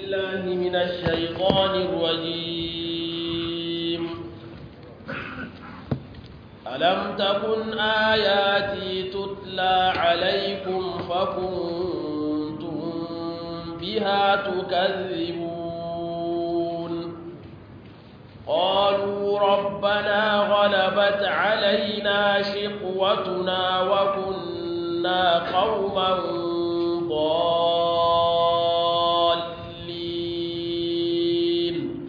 بالله من الشيطان الرجيم ألم تكن آياتي تتلى عليكم فكنتم بها تكذبون قالوا ربنا غلبت علينا شقوتنا وكنا قوما ضالين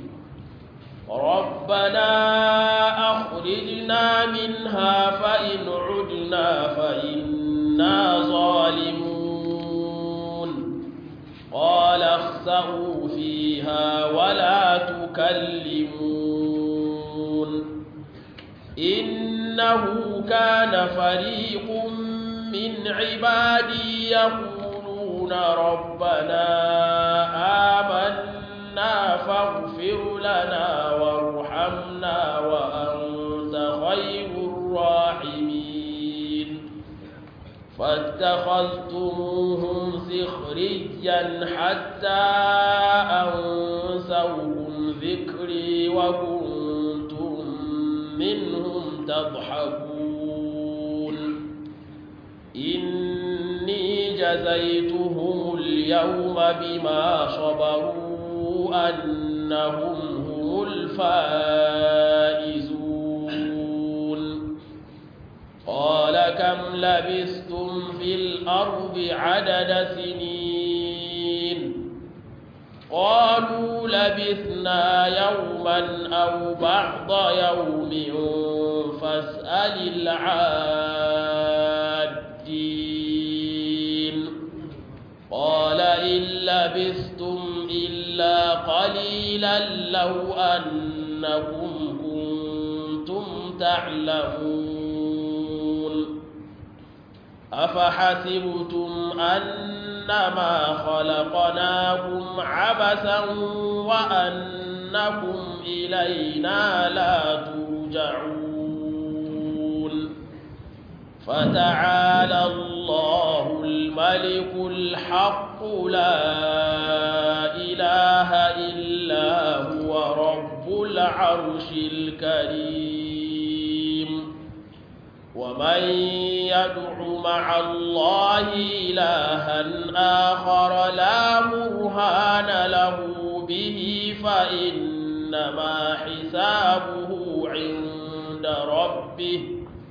ربنا أخرجنا منها فإن عدنا فإنا ظالمون قال اخسئوا فيها ولا تكلمون إنه كان فريق من عبادي يقولون ربنا آمنا فاغفر لنا وارحمنا وأنت خير الراحمين فاتخذتموهم سخريا حتى أنسوكم ذكري وكنتم منهم تضحكون إني جزيتهم اليوم بما صبروا أنهم هم الفائزون قال كم لبثتم في الأرض عدد سنين قالوا لبثنا يوما أو بعض يوم فاسأل العادين قال إن لبثتم إلا قليلا لو أنكم كنتم تعلمون أفحسبتم أنما خلقناكم عبثا وأنكم إلينا لا ترجعون فتعالى الله الملك الحق لا إله إلا هو رب العرش الكريم ومن يدع مع الله إلها آخر لا برهان له به فإنما حسابه عند ربه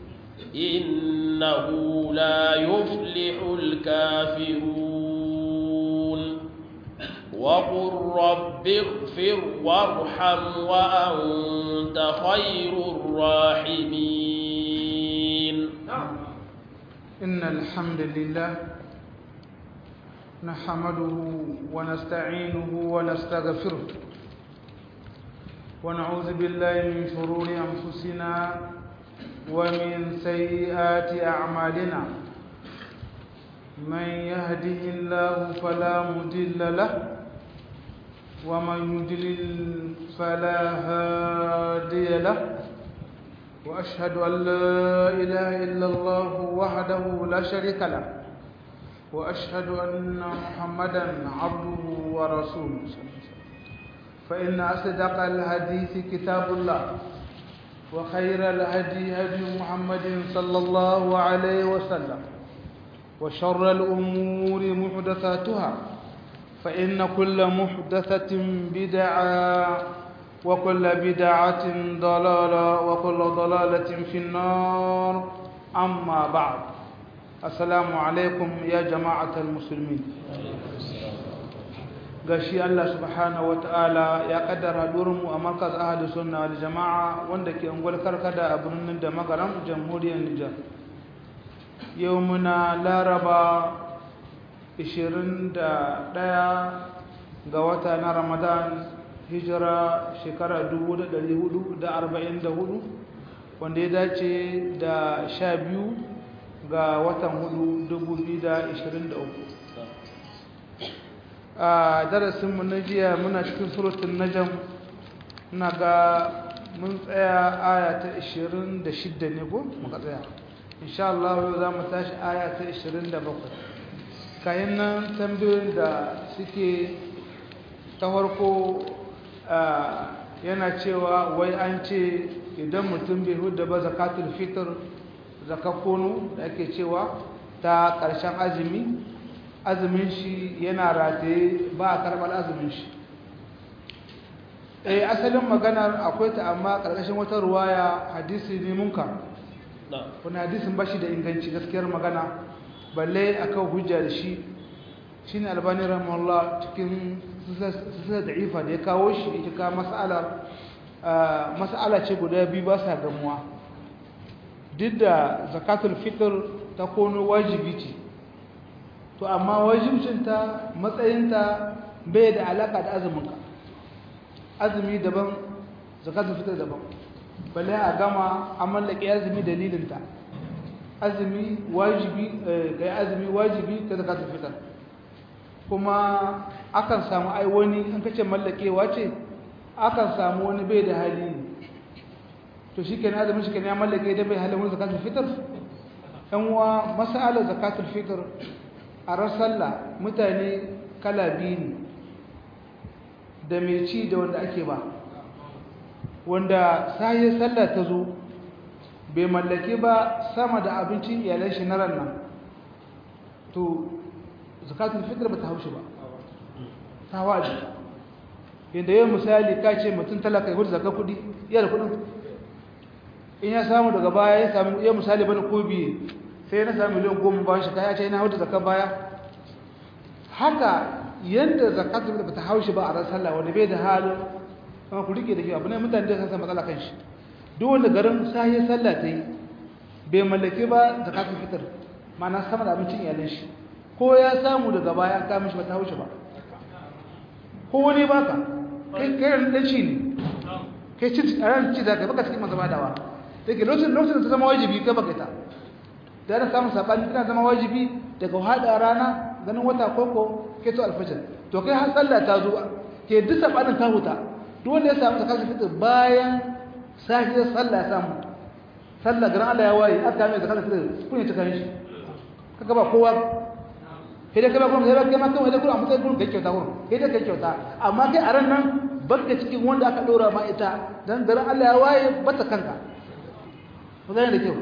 إنه لا يفلح الكافرون وقل رب اغفر وارحم وأنت خير الراحمين إن الحمد لله نحمده ونستعينه ونستغفره ونعوذ بالله من شرور أنفسنا ومن سيئات أعمالنا من يهده الله فلا مضل له ومن يضلل فلا هادي له وأشهد أن لا إله إلا الله وحده لا شريك له وأشهد أن محمدا عبده ورسوله فإن أصدق الحديث كتاب الله وخير الهدي هدي محمد صلى الله عليه وسلم وشر الأمور محدثاتها فإن كل محدثة بدعة وكل بدعة ضلالة وكل ضلالة في النار أما بعد السلام عليكم يا جماعة المسلمين gashi Allah subhanahu ta'ala ya kaddara mu a markaz ahli sunna wal jama'a wanda ke ungwal karkada a birnin da magaram jamhuriyar Nijar yau muna laraba 21 ga wata na Ramadan hijira shekara 1444 wanda ya dace da 12 ga watan 4 2023 a darasinmu na jiya muna cikin surutun najam na ga mun tsaya aya ta 26 ne ko muka tsaya insha Allah yau za mu tashi aya ta 27 kayan nan tambayoyin da suke ta farko yana cewa wai an ce idan mutum bai huda ba zakatul fitr zakakonu da ake cewa ta ƙarshen azumi azumin shi yana rataye ba a karɓar azumin shi eh asalin maganar akwai ta amma ƙarƙashin wata ruwaya hadisi ne munka wani hadisin ba shi da inganci gaskiyar magana balle akan hujja da shi shine albani rahimahullah cikin sisar da'ifa da ya kawo shi ita ka mas'ala mas'ala ce guda biyu ba sa gamuwa duk da zakatul fitr ta kono wajibi ce to amma wajibcinta matsayinta bai da alaka da azuminka azumi daban zakatul fitr daban balle a gama a mallake azumi dalilinta azumi wajibi ga azumi wajibi ta zakatul fitr kuma akan samu ai wani in kace mallakewa ce akan samu wani bai da hali to shikenan azumin shi kenan ya mallake da bai halin wani zakatul fitr dan uwa mas'alar zakatul fitr a ran sallah mutane kala biyu ne da mai ci da wanda ake ba wanda sai sallah ta zo bai mallake ba sama da abincin iyalan shi na ran nan to zakatul fitr ba ta haushi ba ta waje yadda yau misali ka ce mutum talaka ya zakar kudi iya da kudin in ya samu daga baya ya samu yau misali bane ko biye sai na samu miliyan goma ba shi kaya ce ina hudu zakar baya haka yadda zakatul fitr ba ta haushi ba a ran sallah wanda bai da halin kuma ku rike da shi abu ne mutane da san matsala kan shi duk wanda garin sahi sallah ta yi bai mallake ba zakatul fitr ma'ana sama da abincin iyalan shi ko ya samu daga baya ka mishi ba ta haushi ba ko wani baka kai kai dan ci ne kai ci a ran ci zaka baka cikin mazaba dawa take lokacin lokacin da ta zama wajibi ka baka ta da na samu sabani tana zama wajibi daga hada rana ganin wata koko ke to alfajir to kai har sallah ta zo ke duk sabanin ta huta duk wanda ya samu zakatul fitr bayan sahiyar sallah ya samu sallah garin Allah ya waye aka mai zakatul fitr kun ya tuka shi kaga ba kowa sai dai kai ba kuma sai ba kai ma kan wanda kuma mutai gurin kai kyauta gurin kai dai kai kyauta amma kai a ran nan barka cikin wanda aka dora ma ita dan garin Allah ya waye bata kanka ku gane da kyau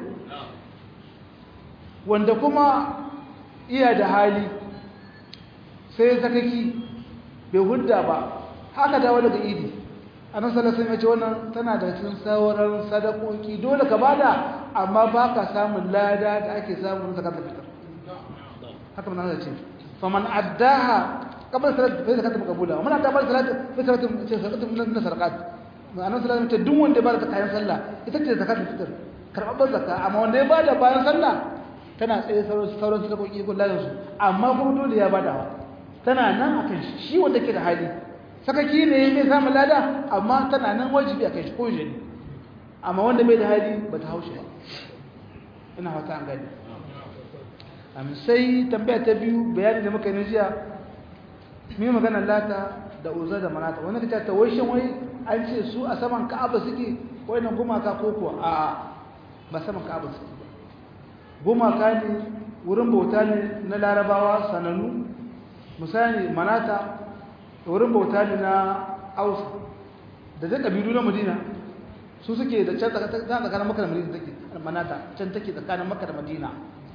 wanda kuma iya da hali sai zakaki bai hudda ba haka dawo daga idi annabi sallallahu alaihi wasallam ya ce wannan tana da cikin sauran sadakoki dole ka bada amma baka samun lada da ake samu na zakatul fitr haka manzo ya ce faman addaha qabla salat fa zakatul maqbula wa man adda ba salat fa zakatul zakatul min sadaqat annabi sallallahu alaihi wasallam duk wanda ya bada kayan sallah ita ce zakatul fitr karɓar zakka amma wanda ya bada bayan sallah tana tsaye sauran sauran sadakoki ko ladan su amma kuma dole ya bada tana nan akan shi wanda ke da hali sakaki ne mai samun lada amma tana nan wajibi a kai shi ko jini amma wanda bai da hali ba ta haushi ba ina hauta an gani amin sai tambaya ta biyu bayani da muka yi jiya mai magana lata da uza da manata wani ka ta wai shan wai an ce su a saman ka'aba suke wai nan gumaka ko kuwa a ba saman ka'aba suke ba gumaka ne wurin bauta ne na larabawa sanannu misali manata wurin bauta ne na aus da zai ƙabilu na madina su suke da can tsakanin maka da madina take manata can take tsakanin maka da madina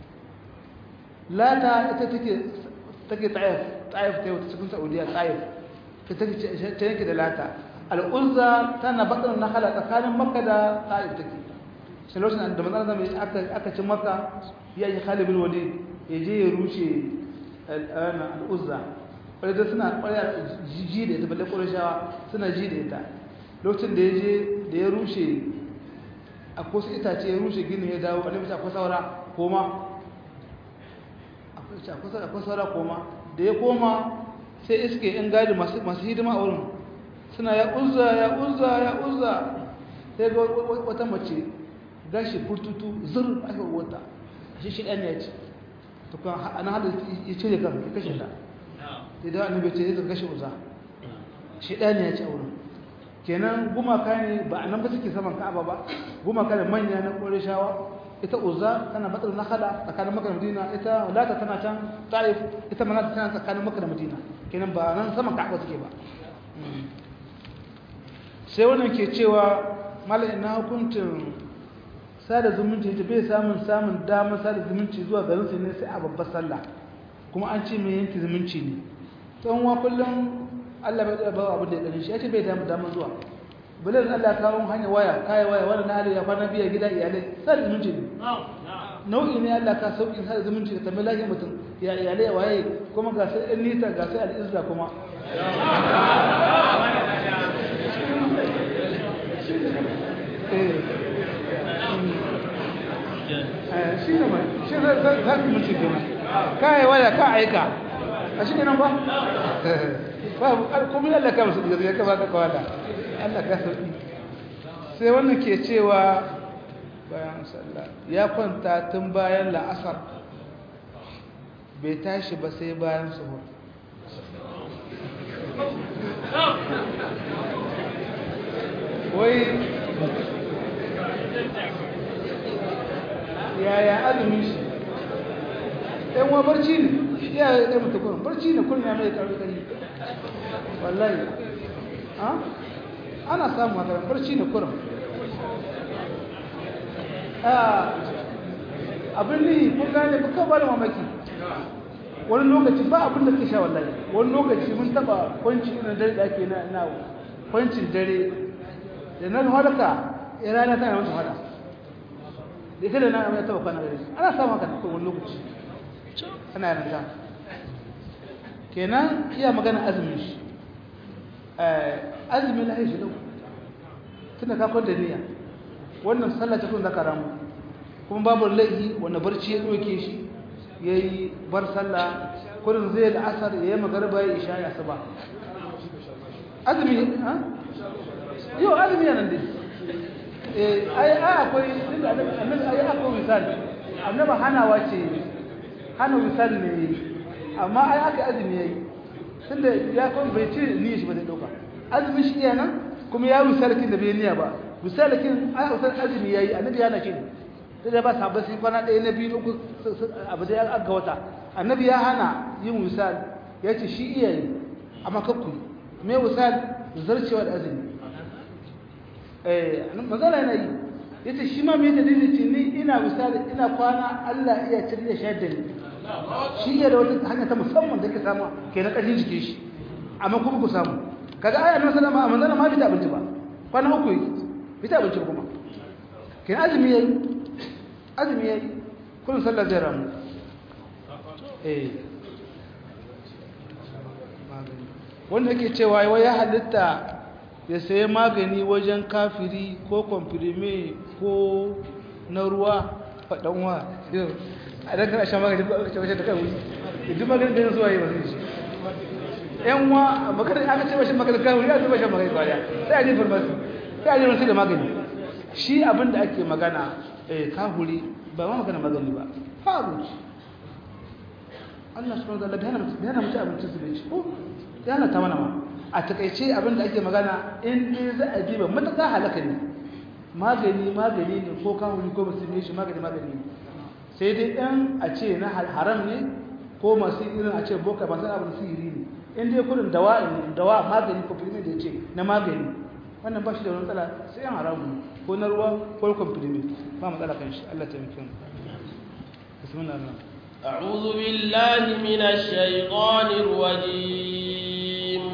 lata ita take take tsayif tsayif ta yau ta cikin saudiya tsayif ta take ta yanke da lata al'uzza tana bakar na hala tsakanin maka da tsayif take sai lokacin da manzana zama aka ci maka ya yi khalibin wali ya je ya rushe al'uzza wadda suna kwaya ji da ita balle ƙwarashawa suna ji da ita lokacin da ya je da ya rushe a kusa itace ya rushe gini ya dawo wani mace akwai saura koma akwai saura koma da ya koma sai iske in gadi masu hidima a wurin suna ya uzza ya uzza ya uzza sai ga wata mace gashi furtutu zur aka wata shi shi ɗan ya ce tukwan ana hada ya cire kan ya kashe ta idan annabi ce zai kashe uza shedani ya ci auren kenan gumaka ne ba anan ba suke saman Ka'aba ba gumaka ne manya na Qurayshawa ita uza tana matsar nakhala tsakanin Makka da Madina ita lata tana can Taif ita manata tana tsakanin Makka da Madina kenan ba nan saman Ka'aba suke ba sai wannan ke cewa mala ina hukuncin sada zumunci ta bai samun samun damar sada zumunci zuwa garin su ne sai a babbar sallah kuma an ce mai yanki zumunci ne tsohon wa kullum allah bai ba abin da ya ɗani shi ya ce bai damar damar zuwa bilin allah kawo hanyar waya kayan waya wani na hali ya kwana biya gida iyalai sada zumunci ne nau'i ne allah ka sauƙin sada zumunci da tambayi lafiyar mutum ya iyalai waye kuma ga sai ɗan nita ga sai al'izra kuma shi ne mai shi za su mutu gina kayi waya ka aika a shi nan ba ba kuma Allah ka musu daga ya kaba ka kawada Allah ka sauki sai wannan ke cewa bayan sallah ya kwanta tun bayan la'asar bai tashi ba sai bayan suhur wai yaya azumi shi ɗan wa barci ne ya yi ɗaya mutu kurin barci ne kurin ya mai ƙarfi ƙari wallahi ana samun haka barci ne kurin abin ne kun gane ba kan bada mamaki wani lokaci ba abin da ke sha wallahi wani lokaci mun taba kwanci irin dare da ake na kwancin dare da nan harka ya rana tana musu hada da ita da na amma ya taba kwana gare ana samun haka ko wani lokaci ana yarda kenan iya magana azumin shi azumin lahi shi lau tunda ka kwanta niyya wannan sallah ta kun zaka ramu kuma babu laifi wanda barci ya doke shi yayi bar sallah kullun zai da asar yayi magariba ya isha ya saba azumi ha yo azumi nan dai eh ai ai akwai annabi ai akwai misali annabi hanawa ce hana misali ne amma ai aka azumi yayi tunda ya kun bai ce niyyar shi ba zai dauka azumi shi iya nan kuma ya misalikin da bai niyya ba misalikin ai usal azumi yayi annabi yana ce da ba sabon sai kwana ɗaya na biyu uku abu da ya aga wata annabi ya hana yin misal ya ce shi iya yi amma kakku me misal zarcewa da azumi eh magana yana yi ya ce shi ma me dalilin ce ni ina misali ina kwana Allah iya cire da shayar da ni shi iya da wata hanya ta musamman da ke samu ke na ƙarfin jikin shi amma kuma ku samu kaga aya nan sallama a manzana ma bita abinci ba kwana uku yi bita abinci kuma ke azumi yayi azumi yayi kullum sallar zai ramu eh wanda yake cewa wai ya halitta ya sayi magani wajen kafiri ko kwamfirme ko na ruwa faɗanwa a ɗan kana shan magani ba aka ce wajen da kan wuri idan magani da zuwa yi ba zai shi yan wa magana aka ce washin magani kan wuri aka ce washin magani ba ya sai a je farmasi sai a je wasu da magani shi abin da ake magana kahuri ba ma magana magani ba faru Allah subhanahu wa ta'ala bayana mutu abincin su bai ci ko yana ta mana ma a takaice abin da ake magana in dai za a diba mataka halaka ne magani magani ne ko kahuri ko musulmi shi magani magani ne sai dai ɗan a ce na haram ne ko masu irin a ce boka masu abin sihiri ne in dai kudin dawa dawa magani ko filmi da ya ce na magani wannan ba shi da wani matsala sai yan haramu ko na ruwa ko kwamfilimi ba matsala kan shi Allah ta yi kyan bismillah أعوذ بالله من الشيطان الرجيم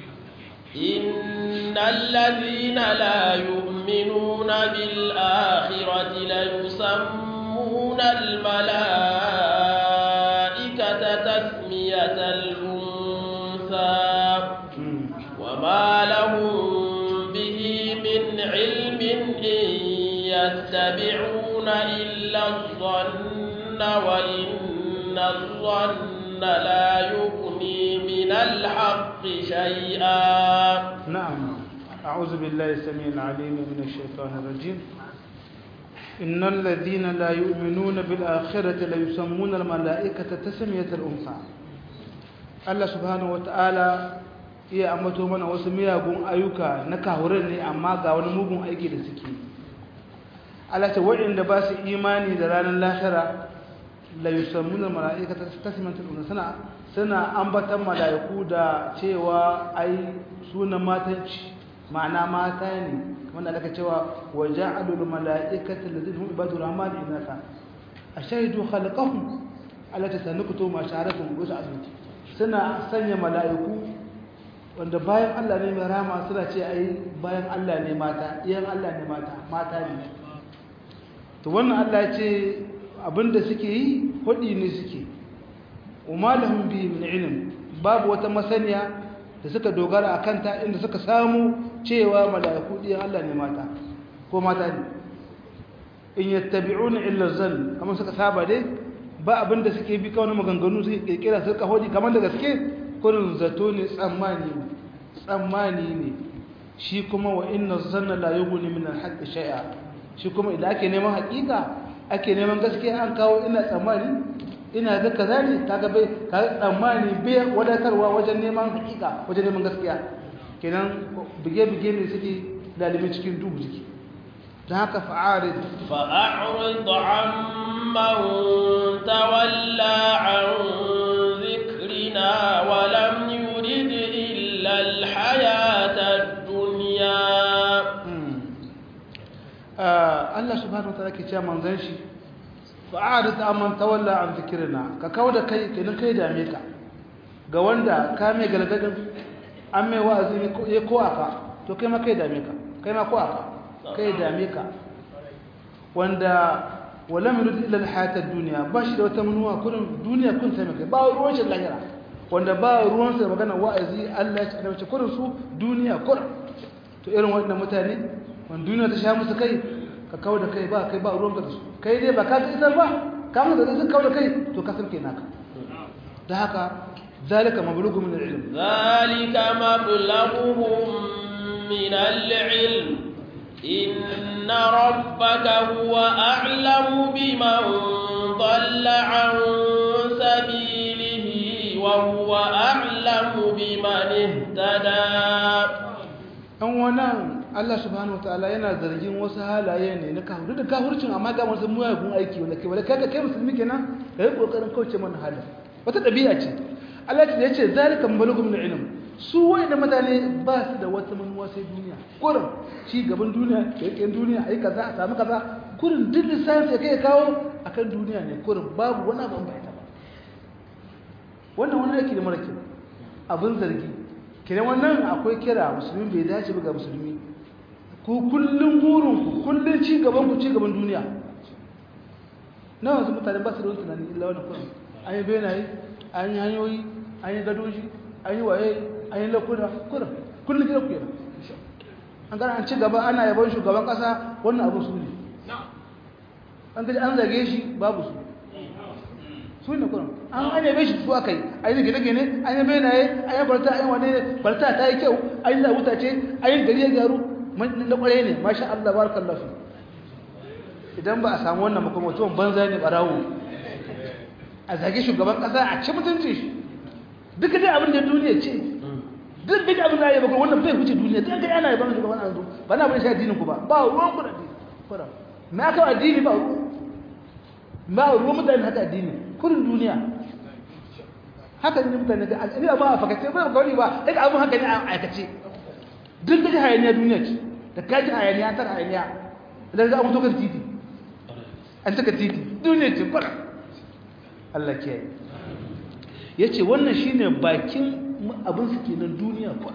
إن الذين لا يؤمنون بالآخرة ليسمون الملائكة تسمية الأنثى وما لهم به من علم إن يتبعون إلا الظن وإن الظن لا يغني من الحق شيئا نعم أعوذ بالله السميع العليم من الشيطان الرجيم إن الذين لا يؤمنون بالآخرة ليسمون الملائكة تسمية الأنثى الله سبحانه وتعالى iya ambato mana wasu miyagun ayyuka na kahuran ne amma ga wani mugun aiki da suke Allah ta waɗanda ba su imani da ranar lahira la yusammuna malaikata tasmiyatan unsa suna suna ambatan malaiku da cewa ai sunan matanci ma'ana mata ne wanda aka cewa waja'alul malaikata allazina hum ibadur rahman inasa ashhadu khalqahum allati sanuktu ma sha'aratum wasa'atu suna sanya malaiku wanda bayan Allah ne mai rama suna ce ai bayan Allah ne mata iyan Allah ne mata mata ne to wannan Allah ya ce abinda suke yi hudi ne suke umalahum bi min ilm babu wata masaniya da suka dogara akan ta inda suka samu cewa malaiku iyan Allah ne mata ko mata ne in yattabi'una illa zann kamar suka saba dai ba abinda suke bi kawai maganganu suke kirkira suka hodi kamar da gaske kurin zato ne tsammani tsammani ne shi kuma wa inna zanna la yughni min al-haqqi shay'a shi kuma idan ake neman haƙiƙa ake neman gaskiya an kawo ina tsammani ina ga kaza ne kaga bai ka tsammani bai wadatarwa wajen neman haƙiƙa wajen neman gaskiya kenan bige bige ne suke dalibi cikin dubu jiki dan haka fa'arid fa'arid amman tawalla an ذكرنا ولم يرد إلا الحياة الدنيا الله سبحانه وتعالى كي من ذنشي فأعرض أمن تولى عن ذكرنا ككودا كي كنن كي داميكا ga wanda ka mai galgadin an mai wa'azi ya ko aka to kai ma kai dame ka kai ma ko aka kai dame ka wanda wala yurid illa alhayat ad-dunya bashi da wata manuwa kurin duniya kun sai mai ba ruwan shi lahira wanda ba ruwan sa magana wa'azi Allah ya tsare shi kurin su duniya kurin to irin wannan mutane wanda duniya ta sha musu kai ka kawo da kai ba kai ba ruwan ka da su kai dai ba ka ta isar ba ka mu da sun kawo da kai to ka san kai naka da haka zalika mablughu min al-ilm zalika mablaghuhum min al-ilm إن ربك هو أعلم بمن ضل عن سبيله وهو أعلم بمن اهتدى an wannan Allah subhanahu wataala yana zargin wasu halaye ne na kafir da kafircin amma ga wasu muyagun aiki wanda kai wanda kaga kai musulmi kenan kai kokarin kauce mana halin wata dabi'a ce Allah ya ce zalika mabalugum min ilm su da mutane ba su da wata manuwa sai duniya kurin ci gaban duniya kirkin duniya ai kaza a samu kaza kurin duk lissafi ya kai kawo akan duniya ne kurin babu wani abu bai ta ba wannan wani yake da mara kyau abin zargi kiran wannan akwai kira musulmi bai dace ba ga musulmi ku kullum burin ku kullum ci gaban ku ci gaban duniya na wasu mutane ba su da wani tunani illa wani kurin an yi benaye an yi hanyoyi an yi gadoji an yi waye an yi lakuna kurin kullum gida ku yana an gana an ci gaba ana yabon shugaban kasa wannan abu su ne an gaji an zage shi babu su su ne kurin an an yabe shi su aka yi an yi gine-gine an yi benaye an yi barta an yi wane barta ta yi kyau an yi zabuta ce an yi gari ya gyaru na kwarai ne masha Allah barakan lafi idan ba a samu wannan makon mutuwan banza ne barawo a zage shugaban kasa a ci mutunci shi duka dai abin da duniya ce duk duk abin da ya bakon wannan bai wuce duniya duk ga ana yaban shugaban an zo ba na bane shi addinin ku ba ba ruwan ku da addini fara na ka addini ba ruwan ba ruwan mutane haka addini kurin duniya haka ne mutane ga addini ba a fakace ba ga wani ba duk abin haka ne a aikace duk da hayaniya duniya ce da kaji hayaniya ta hayaniya idan za a mutu kan titi an taka titi duniya ce fara Allah ke ya ce wannan shine bakin abin su kenan duniya kuwa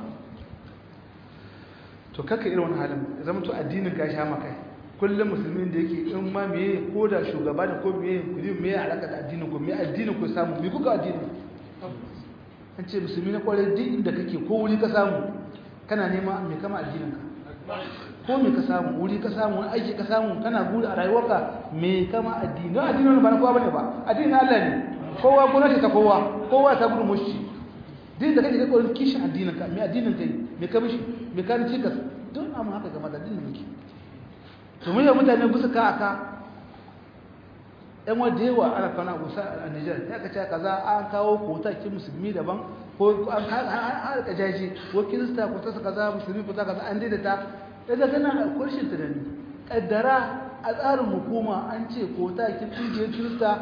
to kaka irin wani halin zama to addinin ka sha maka kullum musulmin da yake in ma meye ko da shugaba da ko meye kudi meye alaka da addinin ku meye addinin ku samu me kuka addinin an ce musulmi na kwarai duk inda kake ko wuri ka samu kana nema me kama addinin ka ko me ka samu wuri ka samu wani aiki ka samu kana guri a rayuwarka me kama addini don addinin ba na kowa bane ba addinin Allah ne kowa gwamnati ta kowa kowa ta gudu mushi din da kake ga kokarin kishin addinin ka me addinin kai me ka mishi me ka ci ka don amma haka game da addinin muke to mun yi mutane gusa ka aka ɗan wadda yawa ana kawo abu sa a Nijar ya ka ce kaza an kawo kota ki musulmi daban ko an harka jaji ko kirista ko ta kaza musulmi ko ta kaza an daidaita daga gana kurshin tunani kaddara a tsarin hukuma an ce kota ki kungiyar kirista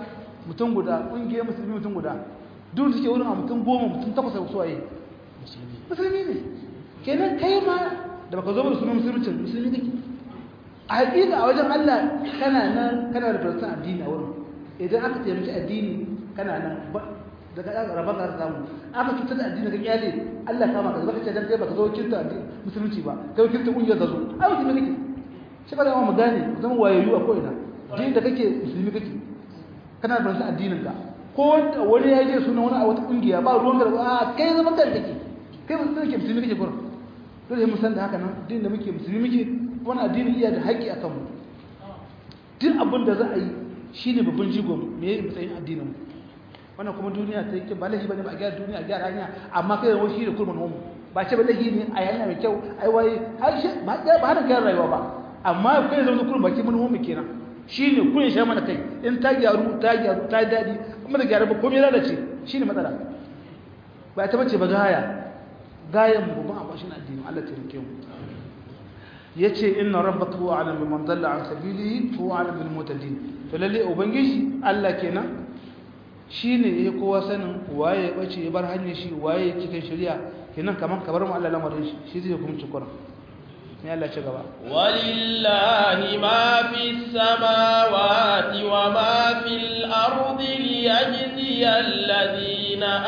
mutum guda ƙungiyar musulmi mutum guda duk suke wurin a mutum goma mutum takwas a suwaye musulmi ne kenan kai ma da baka zo ba sunan musulmi musulmi kake a hakika a wajen Allah kana nan kana da farsan addini a wurin idan aka taimaki addini kana nan daga rabon ka samu aka cutar da addini ka kyale Allah kama ka zaka ce dan kai baka zo kirta addini musulunci ba kai kirta kungiyar ka zo ai musulmi kake shi ba da mu gane zama wayayyu a ko'ina din da kake musulmi kake kana da farsan addinin ka ko wani ya je suna wani a wata kungiya ba ruwan garba a kai zama kan kake kai musulmi kake musulmi kake gurin dole mu san da haka nan din da muke musulmi muke wani addini iya da haƙƙi akan mu duk abin da za a yi shine babban jigo me yake matsayin addinin mu wannan kuma duniya ta yake ba lahi bane ba a gyara duniya a gyara hanya amma kai da shi da kurman mu ba ce ba lahi ne a hanya mai kyau ai waye har shi ba ba hana gyara rayuwa ba amma kai zama kurman baki mun mu kenan shine kun sha mana kai in ta gyaru ta gyaru ta dadi kuma da gyara ba komai lalace shine matsala ba ta bace ba gaya gayan mu ba a bashin addini Allah ta rike mu yace inna rabbaka huwa alim biman dalla an sabilihi huwa alim bil mutadin to lalle ubangiji Allah kenan shine yake kowa sanin waye ya bace ya bar hanyar shi waye cikin shari'a kenan kaman kabar mu Allah lamarin shi shi zai hukunci Qur'an ne Allah ci gaba walillahi ma fis samawati wa ma fil ardi liyajzi alladhina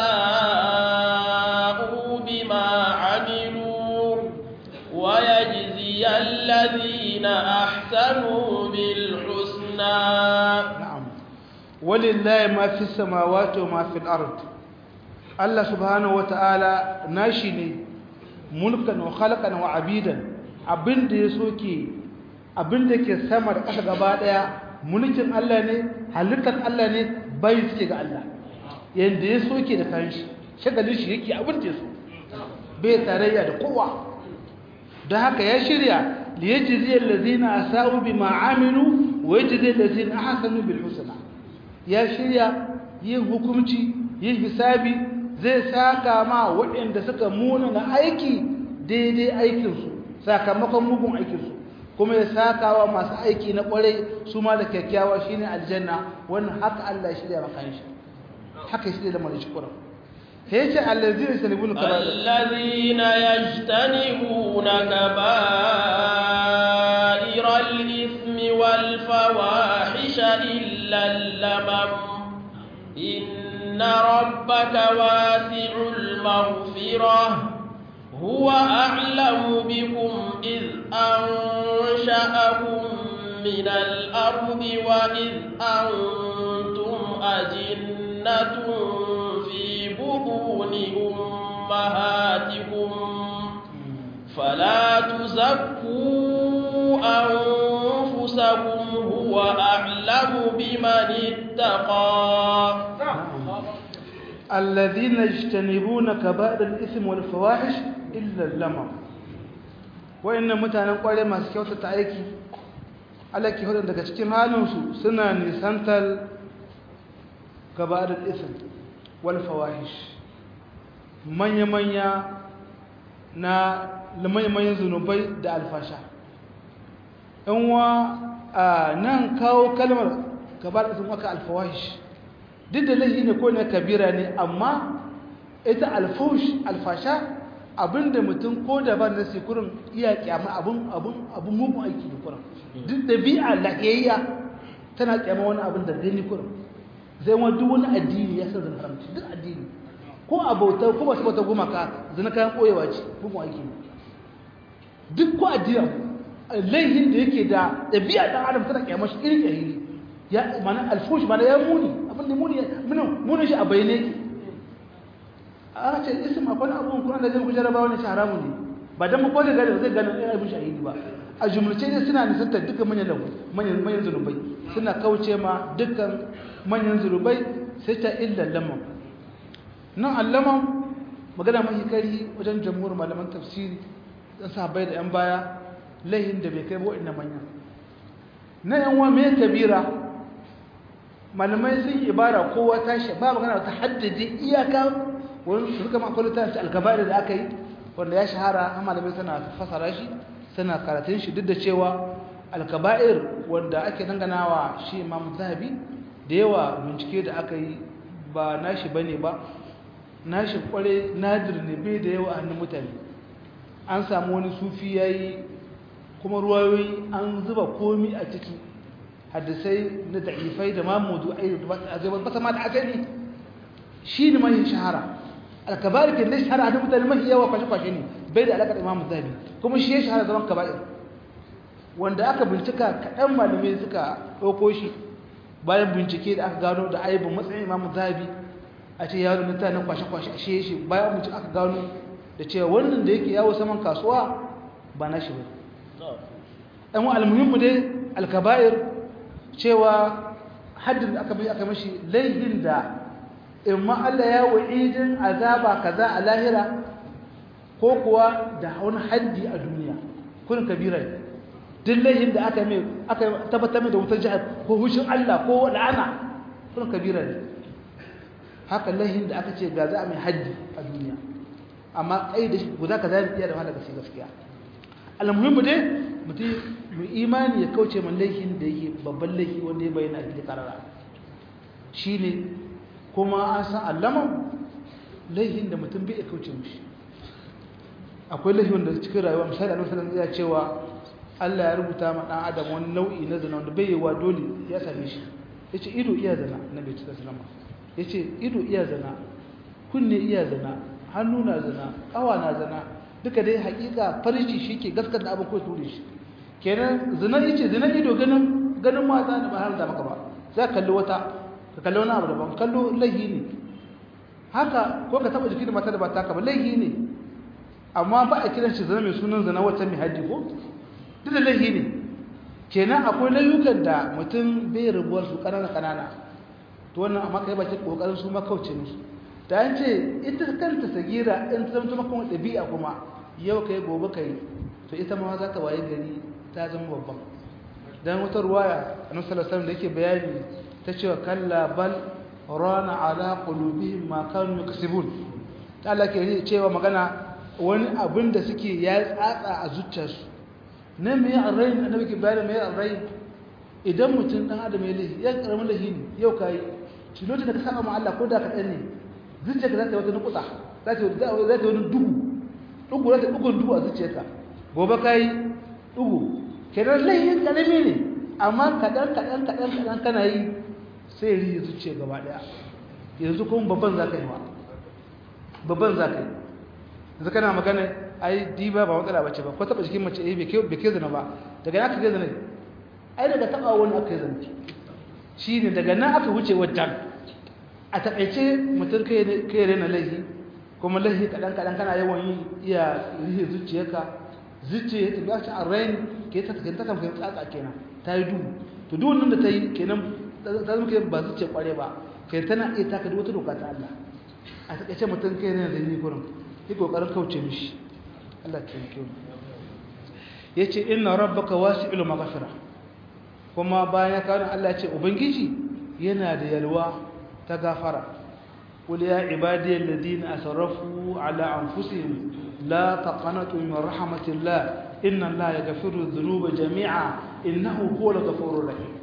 asa'u bima 'amilu wa yajzi alladhina ahsanu bil husna na'am walillahi ma fi samawati wa ma fil ard Allah subhanahu wata'ala nashi ne mulkan wa khalqan wa abidan abinda ya soke abinda ke sama da ƙasa gaba daya mulkin Allah ne halittar Allah ne bai suke ga Allah yanda ya soke da kanshi shagalin shi yake abin da ya so bai tarayya da kowa don haka ya shirya liyajzi allazina asau bima amilu wa yajzi allazina ahsanu bil husna ya shirya yin hukunci yin hisabi zai saka ma waɗanda suka muna na aiki daidai aikinsu sakamakon mugun aikinsu kuma ya saka wa masu aiki na ƙwarai su ma da kyakkyawa shine aljanna wannan haka Allah ya shirya maka shi haka ya shirya da mara shukura sai ce allazina yajtanibuna kaba'ir allazina yajtanibuna kaba'ira al-ithmi wal fawahisha illa al-lamam إن ربك واسع المغفرة هو أعلم بكم إذ أنشأكم من الأرض وإذ أنتم أجنة في بطون أمهاتكم فلا تزكوا أنفسكم هو أعلم بمن اتقى الذين يجتنبون كبائر الإثم والفواحش إلا اللمم وإن متانا قوالي ما سكيوتا تأيكي alaki hudun daga cikin halinsu suna nisantar gabarar isin wal fawahish manya-manya na manya-manyan zunubai da alfasha yanwa a nan kawo kalmar gabarar isin waka alfawahish duk da laifi ne ko ne kabira ne amma ita alfush alfasha abinda mutum ko da ba da kurin iya kyama abun abun abun mugun aiki ne kurin duk dabi'a lahiyayya tana kyama wani abin da gani kurin zai wani duk wani addini ya san zan haramci duk addini ko a bauta ko ba su bauta gumaka zina kayan koyewa ce mugun aiki ne duk ko addini laihin da yake da dabi'a dan adam tana kyama shi irin yahili ya mana alfush mana ya muni abin da muni muni shi a bayyane yake a ce isim akwai abubuwan kuna da zai ku jaraba wani haramu ne ba dan mu kwaje gari zai gane ai abin shahidi ba a jumlace ne suna nisanta dukkan manyan lagu manyan manyan zunubai suna kauce ma dukkan manyan zunubai sai ta illa lamam nan allaman magana mai kari wajen jamhur malaman tafsiri dan sahabbai da yan baya laihin da bai kai ba wa'annan manya na yan wa me kabira malamai sun ibara kowa tashi ba magana ta haddade iyaka wani su kama akwai littafi alkabari da aka yi wanda ya shahara a malamai suna fasara shi suna karatun shi duk da cewa alkaba'ir wanda ake danganawa shi imam zahabi da yawa bincike da aka yi ba nashi bane ba nashi kware nadir ne bai da yawa hannun mutane an samu wani sufi yayi kuma ruwayoyi an zuba komi a ciki hadisai na da'ifai da ma mawdu'ai da ba ma da asali shi ne mai shahara alkaba'ir kin ne shahara da mutane mai yawa kwashe kwashe ne bai da alakar imamu zabi kuma shi ya shahara zaman kaba'ir wanda aka bincika kaɗan malamai suka ɗauko shi bayan bincike da aka gano da aibin matsayin imamu zabi a ce yaro na tana kwashe kwashe a shi shi bayan bincike aka gano da cewa wannan da yake yawo saman kasuwa ba na shi ba ɗan wa almuhimmu dai alkaba'ir cewa haddin da aka bi aka mashi laihin da imma Allah ya wa'idin azaba kaza a lahira ko kuwa da wani haddi a duniya kun kabira duk laihin da aka mai aka tabbatar da wutar jihar ko hushin Allah ko la'ana kun kabira ne haka laihin da aka ce ga za a mai haddi a duniya amma kai da guda ka zai iya da malaka sai gaskiya almuhimmu dai mutum mu imani ya kauce man laihin da yake babban laifi wanda ya bayyana a cikin karara shine kuma an san allaman laihin da mutum bai kauce mishi akwai laifi wanda cikin rayuwa misali annabi sallallahu alaihi cewa Allah ya rubuta ma dan adam wani nau'i na zina wanda bai yi wa dole ya same shi yace ido iya zina nabi sallallahu alaihi wasallam yace ido iya zina kunne iya zina hannu na zina kawa na zina duka dai hakika farji shike gaskata abin ko ture shi kenan zina yace zina ido ganin ganin mata da ba har da maka ba za ka kalli wata ka kalli wani abu daban kallo laihi ne haka ko ka taba jiki da mata da ba taka ba laihi ne amma ba a kiran shi zina mai sunan zina wata mai haji ko duk da laihi ne kenan akwai layukan da mutum bai rubuwar su kanana kanana to wannan amma kai bakin kokarin su makauce musu da an ce ita kanta sagira in ta zama kuma ɗabi'a kuma yau kai gobe kai to ita ma za ta waye gari ta zama babban dan wata ruwaya annabi sallallahu alaihi wasallam da yake bayani ta cewa kalla bal rana ala qulubihim ma kanu yaksibun ta Allah ke cewa magana wani abin da suke ya tsatsa a zuciyarsu ne me arrai annabi ke bayani me arrai idan mutum dan adam ya lahi ya karamin lahi ne yau kai shi lokacin da ka saba ma Allah ko da ka dan ne zuciyarka za ta wata nukuta za ta za ta wani dugu dugu za ta dugun dugu a zuciyarka gobe kai dugu kenan lahin karami ne amma kadan kadan kadan kadan kana yi sai riya zuciya gaba daya yanzu kuma babban za ka yi wa babban za ka yi yanzu kana magana ai diba ba matsala bace ba ko taba jikin mace eh bai ke zina ba daga nan aka ke zina ai daga taba wani aka yi zina shi ne daga nan aka wuce wajen a taƙaice mutum kai rena laihi kuma laihi kaɗan-kaɗan kana yawan yi iya rihe zuciyarka zuciya ta ba shi a rain ke ta takan takan fahimta tsatsa kenan ta yi duhu to duk wannan da ta yi kenan ta zama kenan ba zuciya kware ba kai tana iya taka duk wata doka ta Allah a taƙaice mutum kai rena zai yi gurin yi ƙoƙarin kauce mishi Allah ta yi ya ce inna rabbaka wasi'ul maghfira kuma bayan ya kawo Allah ya ce ubangiji yana da yalwa ta gafara قل يا عبادي الذين أسرفوا على أنفسهم لا تقنطوا من رحمة الله إن الله يغفر الذنوب جميعا إنه هو الغفور الرحيم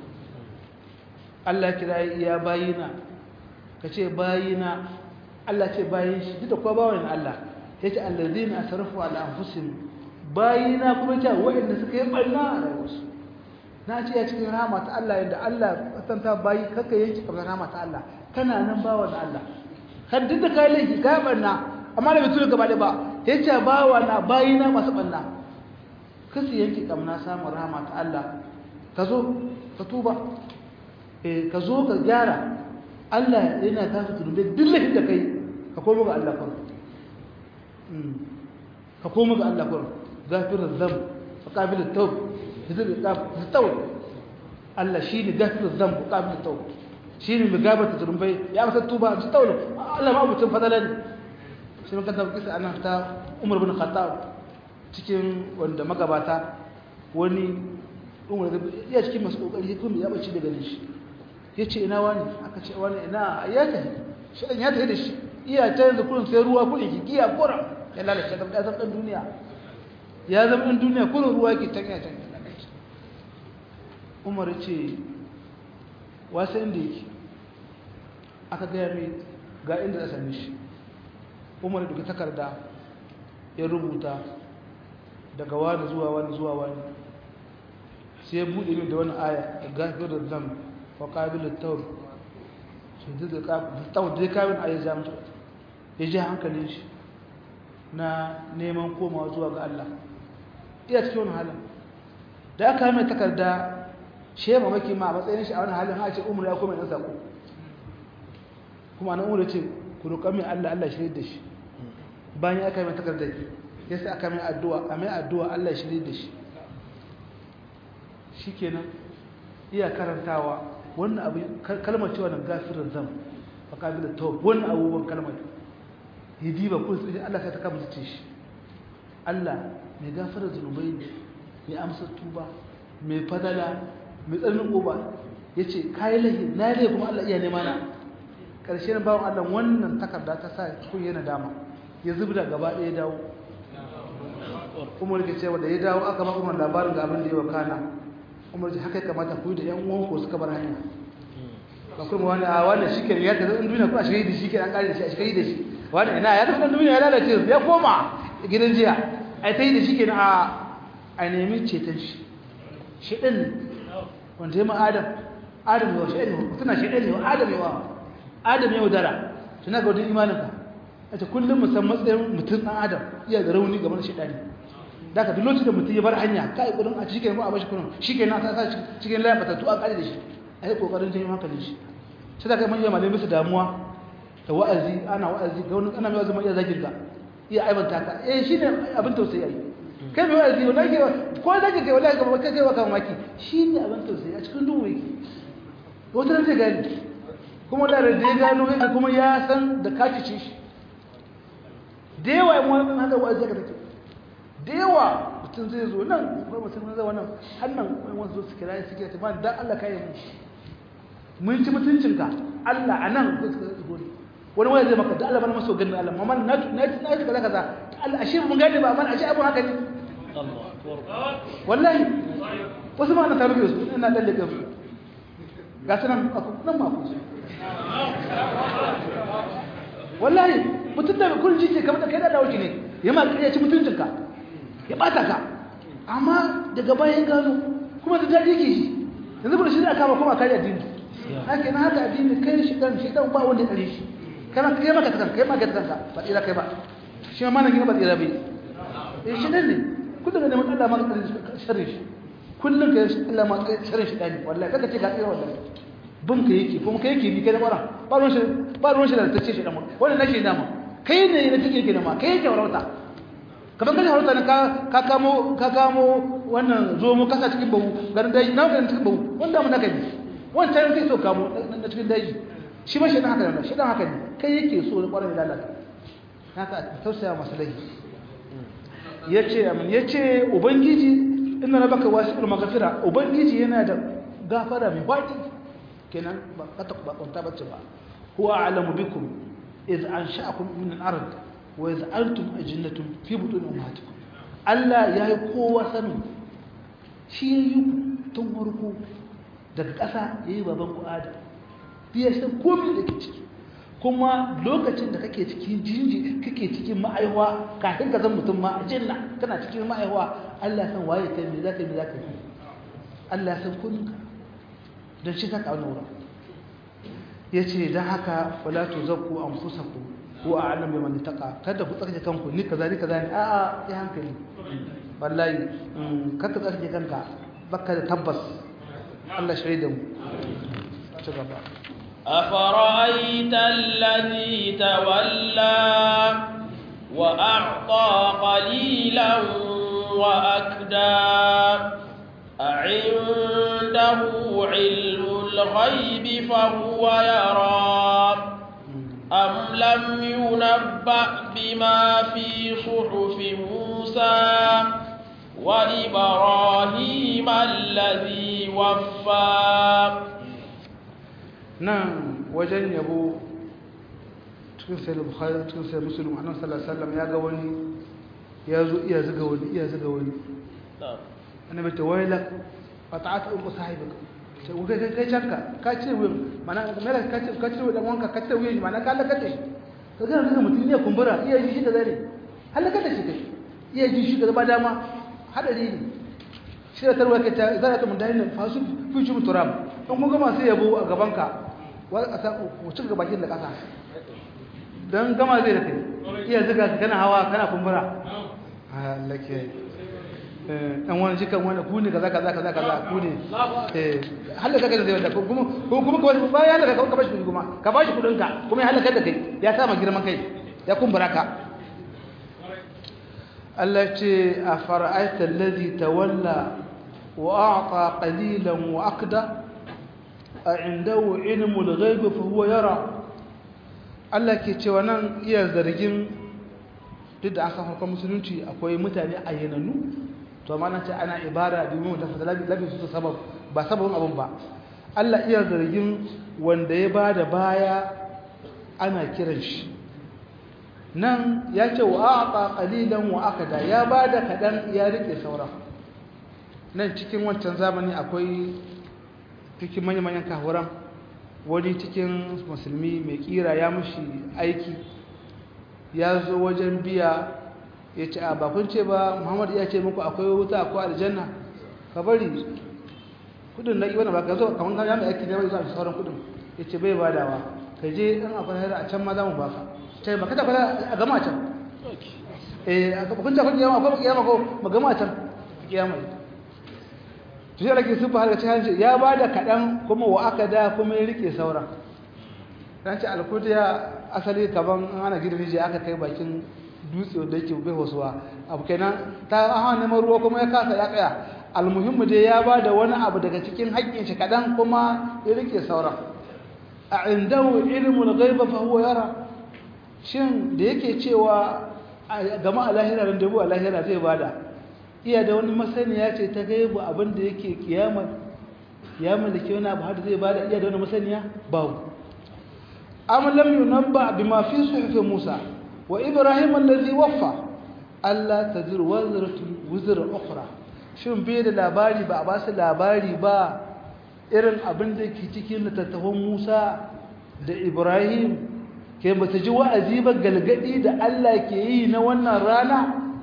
Allah kira ya bayina ka ce bayina Allah ce bayin shi duk da kuwa bawan Allah ya ce allazina asrafu ala anfusihim bayina kuma ce wa'anda suka yi barna a rayuwarsu na ce ya cikin rahama ta Allah yadda Allah tanta bayi kaka yanki kamar rahama ta Allah kana nan bawan Allah kan duk da kai laifi kai barna amma da mutum gaba ba ya ce bawa na bayina masu barna kasu yanki kamna samun rahama ta Allah ka zo ka tuba eh ka zo ka gyara Allah yana tafi tunube duk laifin da kai ka komo ga Allah kun ka komo ga Allah kun gafirar zam fa qabilut tawb hizir tawb Allah shine gafirar zam fa qabilut tawb shine mai gabata zurumbai ya masa tuba su tawlo Allah ma mutun fadalan shi mun kanta kisa anan ta Umar bin Khattab cikin wanda magabata wani Umar ya cikin masu kokari kuma ya bace daga shi yace ina wani aka ce wani ina ya tafi shi dan ya tafi da shi iya ta yanzu kullun sai ruwa kullun ki giya kora ya lalace da ya zama dan duniya ya zama dan duniya kullun ruwa ki tanya tanya Umar ce wasa inda yake aka gaya mai ga inda za same shi umar da takarda ya rubuta daga wani zuwa wani zuwa wani sai ya buɗe min da wani aya da gafir da zam wa ƙabilin taur su da taur da ya kawin aya za mutu ya ji hankalin shi na neman komawa zuwa ga Allah iya cikin wani halin da aka mai takarda shi ya mamaki ma a matsayin shi a wani halin ha ce umar ya koma yan sako kuma na umar ce ku roƙa min Allah Allah shirye da shi bayan aka mai takarda ya sa aka mai addu'a a mai addu'a Allah shirye da shi shikenan iya karantawa wannan abu kalmar cewa nan gafirar zam fa kabilat tawb wannan abubuwan kalmar ya diba kun sai Allah sai ta kama ce shi Allah mai gafarar zunubai ne mai amsa tuba mai fadala mai tsarnin goba yace kai lahi na lahi kuma Allah iya nema na karshen bawon Allah wannan takarda ta sa kun yana dama ya zubda gaba ɗaya dawo umar ke cewa da ya dawo aka ba umar labarin ga abin da ya wakana umar ce haka kamata ku da yan uwan ko suka bar hanya ba kuma wani a wani shi ke ya tafi duniya ko a shiga da shi ke an kare da shi a shiga da shi wani ina ya tafi duniya ya lalace ya koma gidan jiya ai ta yi da shi ke a a nemi ceton shi shi ɗin wanda ya ma adam adam yawa shi ɗin tuna shi ɗin yawa adam yawa adam yawa dara tuna ga wajen imaninka a ce kullum musan matsayin mutum ɗan adam iya da rauni game da shi ɗani da ka duk lokacin da mutum ya bar hanya ka yi ƙudin a cikin ko a bashi kudin shi ke na ta sa cikin layin batattu a ƙari da shi a yi ƙoƙarin janyo hankalin shi sai da kai manyan malai musu damuwa da wa'azi ana wa'azi ga wani ana mai wa'azi mai iya zagin ka iya aibanta ka eh shi ne abin tausayi ai kai mai wa'azi wala ke ko zagin kai wala ga kai kai wa kan maki shi ne abin tausayi a cikin duhu yake wata ran zai gani kuma da da ya gano yake kuma ya san da ka cice shi da yawa yan wani haka wa'azi ka take da yawa mutum zai zo nan ko mutum zai wannan hannan wani zo su kira su kira ta ba dan Allah kai mu mun ci mutuncinka Allah anan ko suka zo wani wani zai maka da Allah bana maso ganin Allah mamma na na na ci kaza kaza Allah ashe mun gane ba man ashe abun haka ne wallahi wasu ma na tarbiyo su ina dalle kan su ga sanan nan ma ku wallahi mutum da kun ji ce kamar da kai da dawo ne ya ma ya ci mutuncinka ya bata ka amma daga bayan gano kuma da dadi yake shi yanzu ba shi da kama kuma kai addini haka na haka addini kai shi dan shi dan ba wanda kare shi kana kai maka takan kai maka takan ba tsira kai ba shi ma nan gina ba tsira bai eh shi dan ne kullum ne mun Allah ma ka sharri shi kullum kai Allah ma ka sharri shi dan wallahi kaka ce ga tsira wallahi bin ka yake kuma kai yake bi kai da bara ba ruwan shi ba ruwan shi da tace shi dan wannan nake dama kai ne ne take yake da ma kai yake warauta kamar kaje harauta ne ka kamo ka kamo wannan zo mu kasa cikin bawu garin daji na garin cikin bawu wanda mun naka ne wancan kai so kamo na cikin daji shi ma shi dan haka ne shi dan haka ne kai yake so da kwarin lalata haka tausaya masa lahi yace amin yace ubangiji inna rabbaka wasi'ul maghfira ubangiji yana da gafara mai baki kenan ba ka ba kwanta bace ba huwa a'lamu bikum iz ansha'akum min al-ard wa iz antum ajinnatun fi butun ummatikum Allah ya yi kowa sanin shi ya yi tun farko daga ƙasa ya yi baban ku adam biya shi komai da ke ciki kuma lokacin da kake cikin jinji kake cikin ma'aiwa kafin ka zan mutum ma a jinna kana cikin ma'aiwa Allah ya san waye kai me zaka yi me zaka yi Allah ya san komai ka don shi ka kawo wurin yace dan haka wala tuzakku anfusakum ko a alam bai mani taka kada ku tsarki kanku ni kaza ni kaza ni a'a ya hankali wallahi kada tsarki kanka baka da tabbas Allah shaida mu ci gaba أفرأيت الذي تولى وأعطى قليلا وأكدى أعنده علم الغيب فهو يرى أم لم ينبأ بما في صحف موسى وإبراهيم الذي وفى نعم وجن يبو cikin sai bukhari cikin sai muslim annabi sallallahu alaihi wasallam ya ga wani ya zo iya zuga wani iya zuga wani annabi ta wailak qata'at um sahibaka ce wuka kai kai canka ka ce wuyan mana mera ka ce ka ce wuyan wanka ka ce wuyan shi mana ka halakar da shi ka ga daga mutum ne kumbura iya ji shi da zane halakar da shi kai iya ji shi da ba dama hadari ne shi da tarwa ka ta zara ta mun dai nan fasu fi shi muturam in kun gama sai yabo a gaban ka wa asa ku cika bakin da kasa dan gama zai da kai iya zuga kana hawa kana kumbura Allah ke dan wani jikan wani ku ne kaza kaza kaza kaza ku ne eh halaka kai zai wanda kuma kuma kuma bayan halaka ka bashi kudi kuma ka bashi kudin ka kuma ya halaka da kai ya sama girman kai ya kumbura ka Allah ce a fara'aita alladhi tawalla wa a'ta qalilan wa aqda a indahu ilmul ghaib fa huwa yara Allah ke cewa nan iya zargin duk da aka farkon musulunci akwai mutane ayyanannu to amma nan ce ana ibara domin da fadala labi su sabab ba sababin abun ba Allah iya zargin wanda ya bada baya ana kiran shi nan ya ce wa aqa qalilan wa akada ya bada kadan ya rike sauran nan cikin wancan zamani akwai cikin manyan manyan kahuran wani cikin musulmi mai kira ya mushi aiki ya zo wajen biya ya ce a bakun ce ba muhammadu ya ce muku akwai wuta akwai aljanna ka bari kudin na iwana ba ka zo kamar kan yami aiki ne mai zuwa sauran kudin ya ce bai badawa ka je in akwai hira a can ma za mu baka ce ba kada kwada a gama can eh a bakun ce akwai kiyama akwai kiyama ko ma gama can kiyama to shi alake sun fara cikin ya bada kaɗan kuma wa aka da kuma ya rike sauran dan ce alkudiya asali kaban ana gidan rijiya aka kai bakin dutse wanda yake bai wasuwa abu kenan ta hawa neman ruwa kuma ya kasa ya tsaya almuhimmu dai ya ba da wani abu daga cikin haƙƙin shi kaɗan kuma ya rike sauran a indahu ilmul ghaiba fa huwa yara shin da yake cewa gama a lahira da dubu a lahira zai bada iya da wani masaniya ce ta gaibu abin da yake kiyama ya mallake wani abu har zai bada iya da wani masaniya babu am lam yunabba bima fi suhuf Musa wa Ibrahim allazi waffa alla tadir wazratu wuzra ukhra shin bai da labari ba a ba su labari ba irin abin da ke cikin littattafan Musa da Ibrahim ke ba ta ji wa'azi ba galgadi da Allah ke yi na wannan rana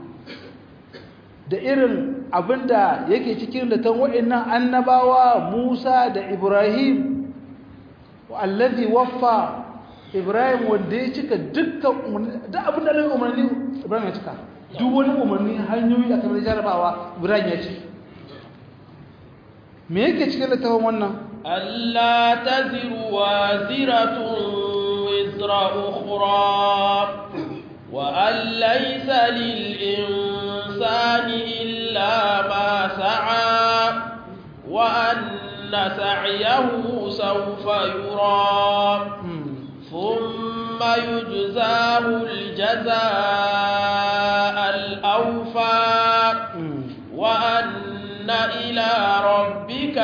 da irin abin da yake cikin littattafan wa'annan annabawa Musa da Ibrahim allazi waffa Ibrahim wanda ya cika dukkan umarni da abin da Allah umarni Ibrahim ya cika duk wani umarni hanyoyi a kamar jarabawa Ibrahim ya ci me yake cikin littafin wannan Allah taziru waziratun wizra ukhra wa an laysa lil insani illa ma sa'a wa anna sa'yahu sawfa yura ثم يجزاه الجزاء الأوفى وأن إلى ربك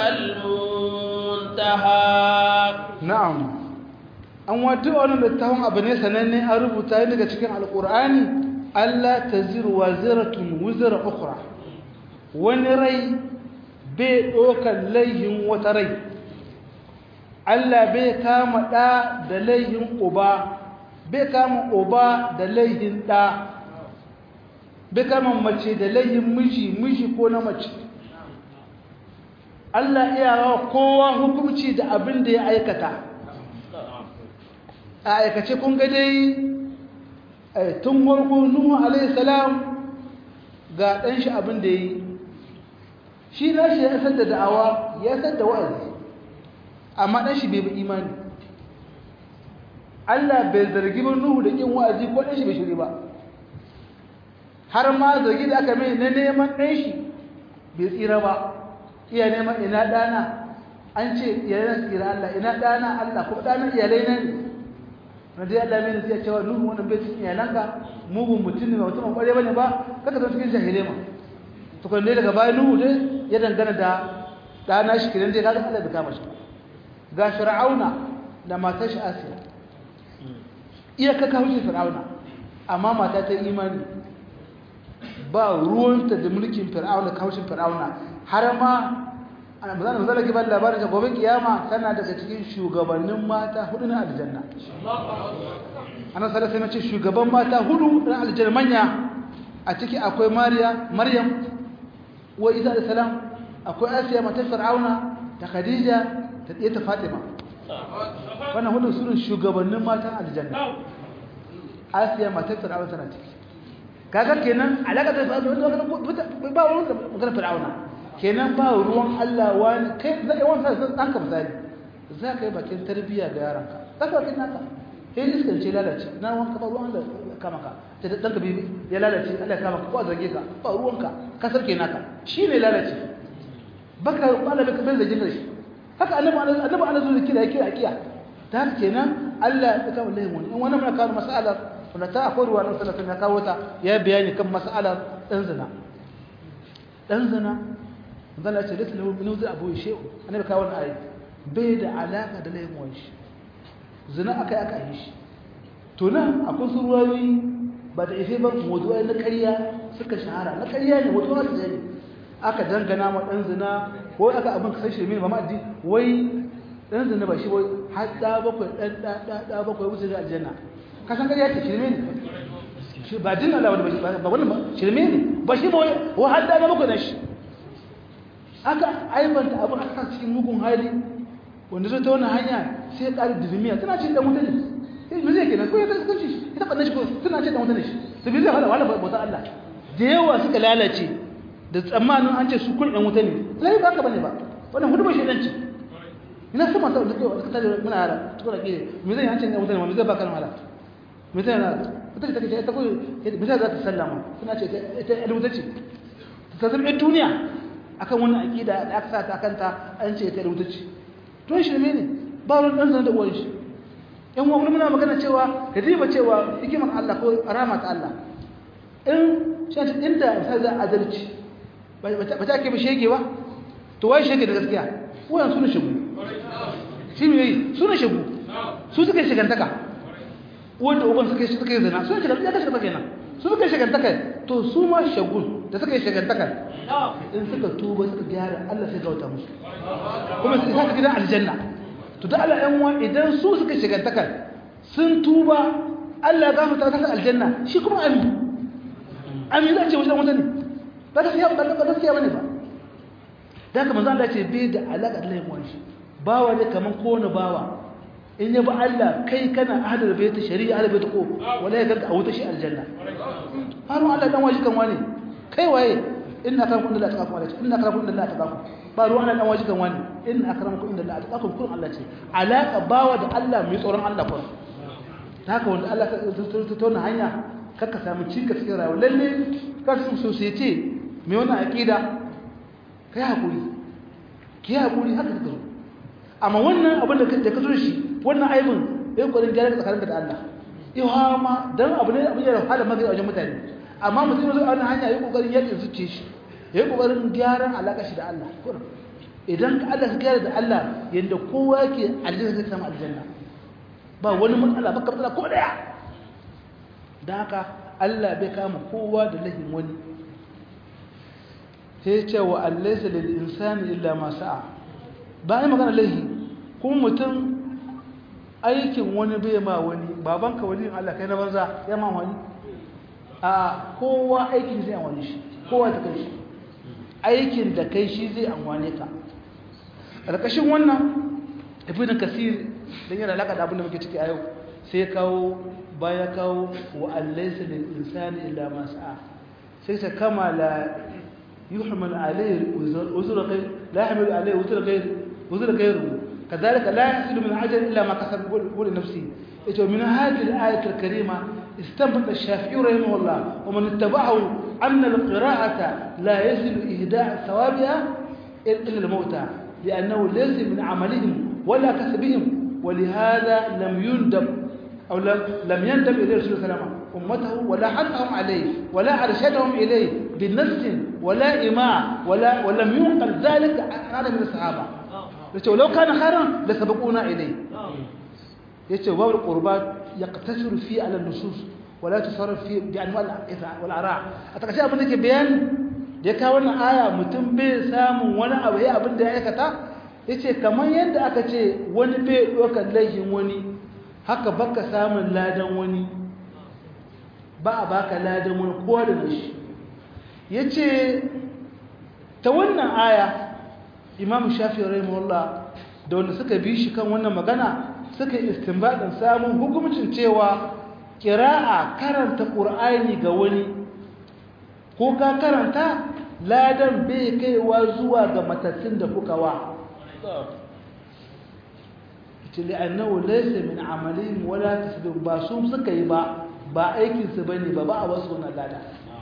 المنتهى نعم an wato wannan littafin abu ne sananne an rubuta daga cikin alkur'ani Allah taziru waziratun wuzra ukhra wani rai bai ɗaukar laihin wata rai Allah bai kama ɗa da laihin uba bai kama uba da laihin ɗa bai kama mace da laihin miji miji ko na mace Allah iya rawa kowa hukunci da abin da ya aikata a aikace kun ga dai tun farko Nuhu alaihi salam ga ɗan shi abin da ya yi shi na shi ya san da da'awa ya san da wa'azi amma ɗan shi bai bi imani Allah bai zargi ba Nuhu da ƙin wa'azi ko ɗan shi bai shiri ba har ma zargi da aka mai na neman ɗan shi bai tsira ba iya neman ina ɗana an ce iyalan tsira Allah ina ɗana Allah ko ɗana iyalai na ne na dai Allah mai nasiya cewa Nuhu wannan bai cikin iyalanka mugun mutum ne ba mutum ƙware ba ne ba kaka zama cikin jahilai ma tukun dai daga bayan Nuhu dai ya dangana da ɗana shi kiran dai kaga Allah bai kama shi ga fir'auna da matar shi asiya iya kaka hujji fir'auna amma mata ta imani ba ruwanta da mulkin fir'auna kaushin fir'auna har ma ana mazana mazala ke ba labarin da gobe kiyama tana daga cikin shugabannin mata hudu na aljanna ana sallallahu alaihi ce shugaban mata hudu na aljanna manya a ciki akwai mariya maryam wa isa da salam akwai asiya matar fir'auna da khadija da ɗaya ta fatima wannan hudu sunan shugabannin matan aljanna asiya matar fir'auna tana ciki kaga kenan alaka da ba ruwan da magana fir'auna kenan ba ruwan Allah wani kai zai wani sai dan ka misali za ka yi bakin tarbiyya ga yaranka za ka bakin naka sai iskan ce lalace na wanka ba ruwan Allah kama ka da dan ka bibi ya lalace Allah kama ka ko a zage ka ba ruwanka ka sarke naka shi ne lalace baka Allah bai bai zage shi haka annabi annabi ana zuwa kira kira kiya ta haka kenan Allah ya kawo lahin wani in wani muna kawo mas'alar wanda ta akwai ruwa nan sallallahu ya kawo ta ya bayani kan mas'alar dan zina dan zina zan ce da lahu min wuzi abu shehu annabi kawo wannan ayi bai da alaka da lahin wani shi zina akai aka yi shi to nan akwai su ruwayoyi ba da ife ba mawdu'ai na ƙarya suka shahara na ƙarya ne wato na ne aka dangana ma dan zina ko aka abin kasar shirme ba ma addi wai dan zina ba shi wai har da bakwai dan da da da bakwai wuce da aljanna ka san ƙarya ce shirme ne shi ba din Allah wani ba wannan ba shirme ne ba shi ba wai har da bakwai na shi aka aibanta abin aka cikin mugun hali wanda zai ta wannan hanya sai ya ƙari dirimiya tana cin da mutane sai me zai kenan ko ya kasance shi ita ɓanna shi ko tana cin da mutane shi su bi zai hada wala bauta Allah da yawa suka lalace da tsammanin an ce su kun ɗan wuta ne lai ba ka bane ba wannan hudu ba shaidanci ina sama ta da kai ta da muna yara tukuna ke me zai hancin ɗan wuta ne me zai ba kan wala me zai na ita ce take ita ko me zai za ta sallama suna ce ita ɗan wuta ce ta zama ɗan duniya akan wannan aqida da aka sa ta kanta an ce ita ɗan wuta ce to shirme ne ba wani ɗan zan da uwan shi in wa muna magana cewa ka diba cewa hikimar Allah ko rama ta Allah in shi inda misali za a adalci ba ta ke ba shege ba to wai shege da gaskiya wayan suna shegu shi ne yi suna shegu su suka yi shigantaka wanda uban suka yi suka yi zina suna shigantaka ya kashe kenan su suka yi shigantaka to su ma shagun da suka yi shigantaka in suka tuba suka gyara Allah sai gauta musu kuma su isa gidan aljanna to da Allah ɗan uwa idan su suka shigantaka sun tuba Allah ya gafarta ta aljanna shi kuma amin amin za ce wajen wata ne ba gaskiya ba ba gaskiya bane ba da haka manzo Allah ce bai da alaka da laifin wani bawa ne kaman kowane bawa in ya ba Allah kai kana ahlul bait shari'a ahlul bait ko wala ya ganka a wuta shi aljanna har Allah dan waji kan wani kai waye inna akramakum inda Allah atqakum inna akramakum inda Allah atqakum ba ruwan dan waji kan wani inna akramakum inda Allah atqakum kun Allah ce alaka bawa da Allah mai tsoron Allah kun haka wanda Allah ta tona hanya kakka samu cika cikin rayuwa lalle ka su society mai wannan aqida kai hakuri ki hakuri haka ka zo amma wannan abin da ka zo shi wannan aibin yayin kokarin gyara tsakaninka da Allah yawa ma dan abu ne abin da hala magana wajen mutane amma mutum ya zo a wannan hanya yayin kokarin yadda zuciye shi yayin kokarin gyaran alaka shi da Allah idan ka Allah ka gyara da Allah yanda kowa yake aljanna zai samu aljanna ba wani matsala ba ka matsala ko daya da haka Allah bai kama kowa da lahin wani sai ce wa allaisa lil insani illa ma sa'a ba ai magana lahi kuma mutum aikin wani bai ma wani babanka wani Allah kai na banza ya ma wani a kowa aikin zai amfani shi kowa ta kai shi aikin da kai shi zai amfane ka ƙarƙashin wannan ibn kasir dan yana alaka da abin da muke ciki a yau sai kawo baya kawo wa allaisa lil insani illa ma sa'a sai ta kama la yuhmal alayhi uzra ghayr la yahmil alayhi uzra ghayr uzra ghayru kadhalika la yahsul min ajal illa ma kasab qul nafsi ito min hadhihi al-ayat al-karima استنبط الشافعي رحمه الله ومن اتبعه أن القراءة لا يصل إهداء ثوابها إلا الموتى لأنه ليس من عملهم ولا كسبهم ولهذا لم يندب أو لم, لم يندب إليه رسول الله عليه أمته ولا حثهم عليه ولا أرشدهم إليه بنفس ولا إماع ولا ولم ينقل ذلك عن من الصحابة لو كان خيرا لسبقونا إليه يتو باب القربات يقتصر فيه على النصوص ولا تصرف فيه بأنواع والأراع أتكشف أبنك بيان da ka wannan aya mutum bai samun wani abu ya abin da ya aikata yace kamar yadda aka ce wani bai ɗaukar laifin wani haka baka samun ladan wani ba a baka ladan wani kowa da nashi yace ta wannan aya imam shafi rahimahullah da wanda suka bi shi kan wannan magana suka yi istinbadin samun hukumcin cewa kira'a karanta qur'ani ga wani ko ka karanta ladan bai kaiwa zuwa ga matattun da kuka wa ita li'annahu laysa min amalihim wala tasbih ba su suka yi ba ba aikin su bane ba ba a wasu wannan lada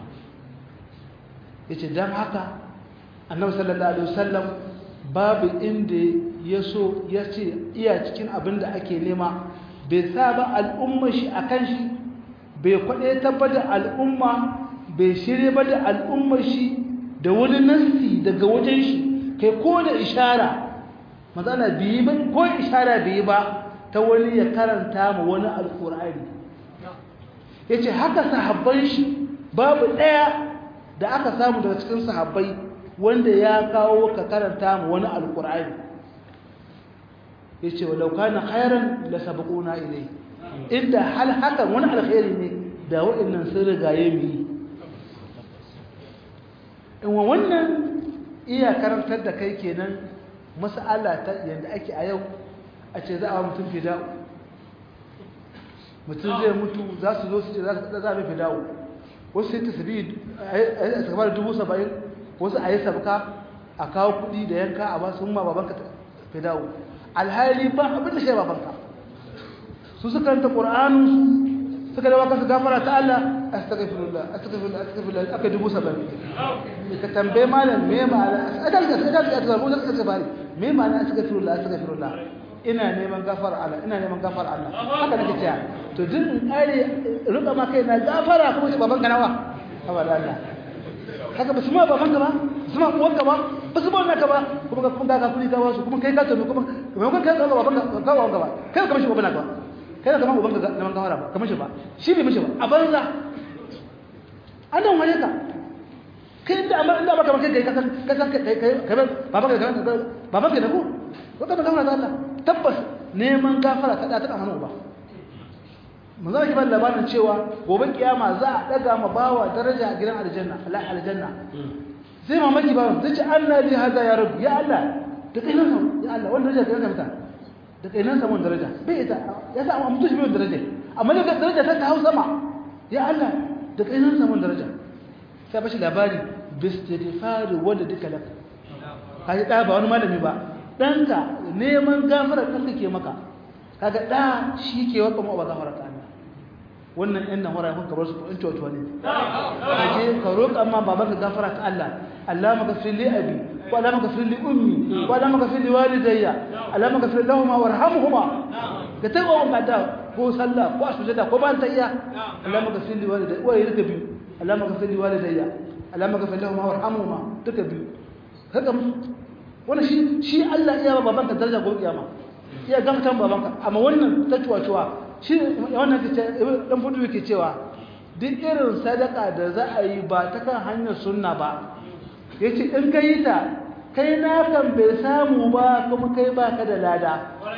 yace dan haka annabi sallallahu alaihi wasallam babu inda ya so ya ce iya cikin abin da ake nema bai sa ba al'umma shi a kan shi bai kwaɗe tabbatar al'umma bai shirya ba da al'umma shi da wani nassi daga wajen shi kai ko da ishara matsala biyi ba ko ishara biyi ba ta wani ya karanta ma wani alƙur'ani ya ce haka sahabban shi babu ɗaya da aka samu daga cikin sahabbai wanda ya kawo ka karanta mu wani alkur'ani yace walau kana khairan la sabaquna ilay inda hal hakan wani alkhairi ne da wa'annan sun rigaye mu yi in wa wannan iya karantar da kai kenan mas'ala ta yanda ake a yau a ce za a mutum fida'u mutum zai mutu za su zo su ce za a mai fida'u wasu sai tasbi a sakamar dubu saba'in wasu a yi sabka a kawo kudi da yanka a ba sun ma babanka fi dawo alhali ba abin da shi babanka su suka ranta ƙur'anu suka dawa kasu gafara ta Allah astaghfirullah astaghfirullah astaghfirullah aka dubu saba'in ka tambaye malam me ma'ana a dalga sai dalga ta rubuta suka bari me ma'ana astaghfirullah astaghfirullah ina neman gafara Allah ina neman gafara Allah haka nake cewa to duk in kare ruka ma kai na gafara kuma shi babanka nawa haba da Allah kaga ba su ma babanka ba su ma uwanka ba ba su ba naka ba kuma ka kuma ka kuli ka wasu kuma kai ka tafi kuma kuma kai ka babanka ka wanka ba kai ka mishi babanka ba kai ka ma ubanka neman gafara ba ka mishi ba shi bai mishi ba a banza an dan waye ka kai inda amma inda baka kai kai ka san ka san kai kai kai babanka ka babanka ne ko ko ka gafara da Allah tabbas neman gafara ta da ta hannu ba mun zama kiban labarin cewa gobe kiyama za a daga ma bawa daraja a gidan aljanna Allah aljanna sai mamaki bawa zai ce anna li hada ya rabbi ya Allah da kai nan ya Allah wannan daraja kai nan da kai nan samu daraja bai ita ya sa amma mutum bai daraja amma da daraja ta hau sama ya Allah da kai nan samu daraja sai bashi labari bistighfar wanda duka lak kai da ba wani malami ba danka neman gafara kanka ke maka kaga da shi ke waka mu ba gafara ta Allah wannan ɗan nan horayen ka bar su in cuwa ne kaje ka roƙa amma babanka gafara ta Allah Allah maka fil li abi wa Allah maka fil li ummi wa Allah maka fil li walidayya Allah maka fil lahum warhamhuma ka taɓa wannan da ko sallah ko sujada ko ban tayya Allah maka fil li walidayya wa yirka bi Allah maka fil li walidayya Allah maka fil lahum warhamhuma duka biyu kaga wannan shi shi Allah iya babanka daraja gobe kiyama iya gamtan babanka amma wannan ta cuwa-cuwa shi wannan dan fudu yake cewa duk irin sadaka da za a yi ba ta kan hanyar sunna ba yace in ka yi ta kai na kan bai samu ba kuma kai ba ka da lada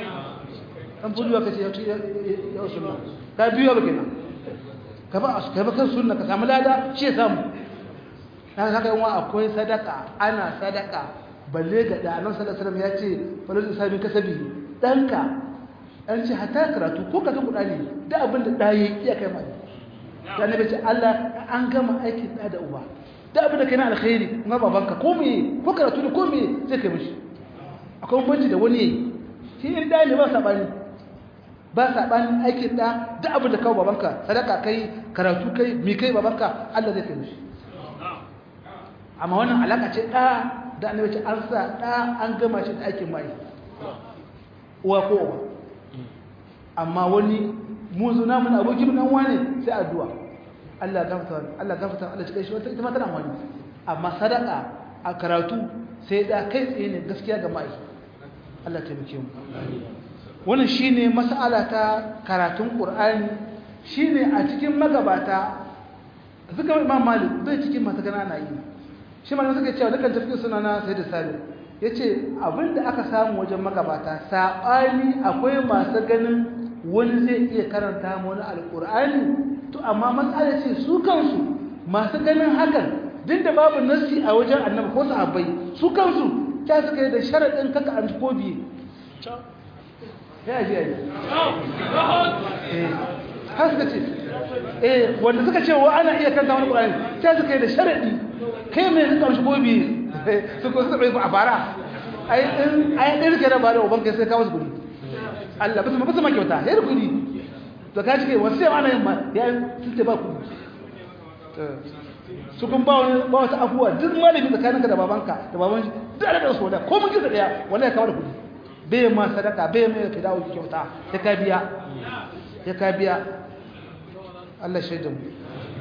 dan fudu yake ce ya sunna ka biyo ba kenan ka ba ka ba kan sunna ka samu lada shi ya samu dan haka yawa akwai sadaka ana sadaka balle ga da annabi sallallahu alaihi wasallam ya ce falal isabi kasabi danka an ce hata karatu ko ka kuɗa ne da abin da ɗaya iya kai mai da na ce Allah an gama aikin ɗa da uba da abin da kai na alkhairi kuma babanka ko me ko karatu ne ko me zai kai mishi akwai banci da wani shi in ɗaya ne ba saɓani ba saɓani aikin ɗa da abin da kawo babanka sadaka kai karatu kai mi kai babanka Allah zai kai mishi amma wannan alaƙa ce ɗa da annabi ce an sa ɗa an gama shi da aikin mai uwa ko uba amma wani muzu na mun abokin dan wane sai addu'a Allah gafarta Allah gafarta Allah cika shi wata ita ma tana wani amma sadaka a karatu sai da kai tsaye ne gaskiya ga mai Allah taimake mu wannan shine mas'ala ta karatun Qur'ani shine a cikin magabata zuka Imam Malik bai cikin mata gana na yi shi ma suka cewa dukkan tafsir suna na sai da sabi yace abinda aka samu wajen magabata sabani akwai masu ganin wani zai iya karanta mu wani alqur'ani to amma matsala ce su kansu masu ganin hakan duk da babu nasi a wajen annabi ko sahabbai su kansu ta suka yi da sharadin kaka an ko biye ya ji ya ji eh har suka ce eh wanda suka ce wa ana iya kanta wani qur'ani sai suka yi da sharadi kai mai suka mishi gobe su ko suka bai a fara ai din ai din ke da ba da uban kai sai ka wasu gudi Allah bisu bisu ma kyauta sai da gudi to ka cike wasu sai ana yin ma ya sun ce ba ku su kun ba wani ba wata afuwa duk malami tsakaninka da babanka da baban shi duk da su da ko mun kisa daya wallahi ka wada kudi bai ma sadaka bai mai fidawo kyauta ya ka biya ya ka biya Allah shaidan mu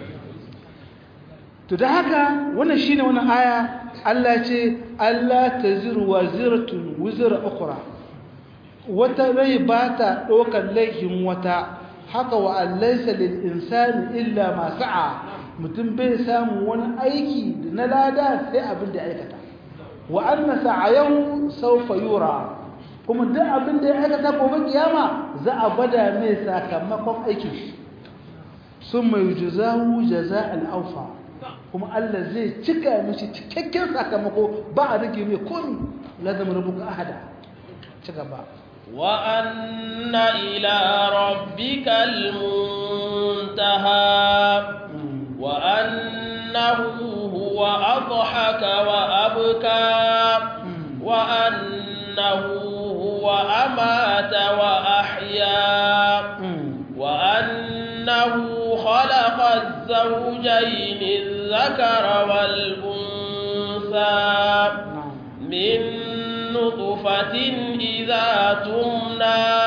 to da haka wannan shine wannan aya Allah ce Allah taziru waziratun wizra ukhra wata rai ba ta ɗaukar laifin wata haka wa allaisa lil insani illa ma sa'a mutum bai samu wani aiki na lada sai abin da ya aikata wa anna sa'ayahu sawfa yura kuma duk abin da ya aikata gobe kiyama za a bada mai sakamakon aikin shi summa yujzahu jaza'al awfa kuma Allah zai cika mishi cikakken sakamako ba a rage mai komi lazim rubuka ahada ci gaba وأن إلى ربك المنتهى وأنه هو أضحك وأبكى وأنه هو أمات وأحيا وأنه خلق الزوجين الذكر والأنثى من نطفة إذا تمنى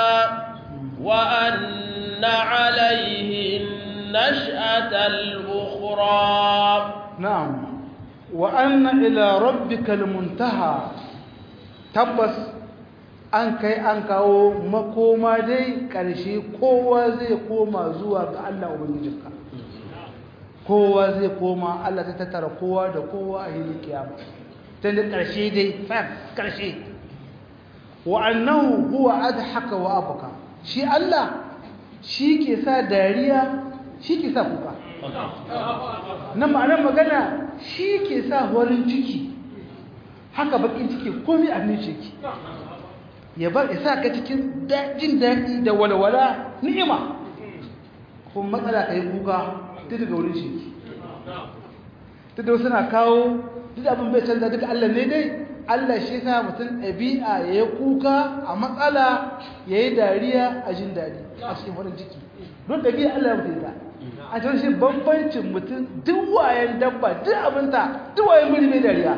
وأن عليه النشأة الأخرى نعم وأن إلى ربك المنتهى تبس an kai an kawo makoma dai ƙarshe kowa zai koma zuwa ga Allah Ubangijinka kowa zai koma Allah ta tattara kowa da kowa a yi kiyama tun da ƙarshe dai fam ƙarshe wa annahu huwa adhaka wa abka shi Allah shi ke sa dariya shi ke sa kuka nan ma'anar magana shi ke sa horin ciki haka bakin ciki komai a ne ciki ya bar isa ka cikin jin daɗi da walwala ni'ima kuma matsala ka yi kuka duk daga wurin shi duk da suna kawo duk abin bai canza duka Allah ne dai Allah shi sa mutum ɗabi'a ya yi kuka a matsala ya yi dariya a jin daɗi a cikin farin ciki don ɗabi'a Allah ya mutum ta a cikin shi bambancin mutum duk wayan dabba duk abinta duk wayan muri bai dariya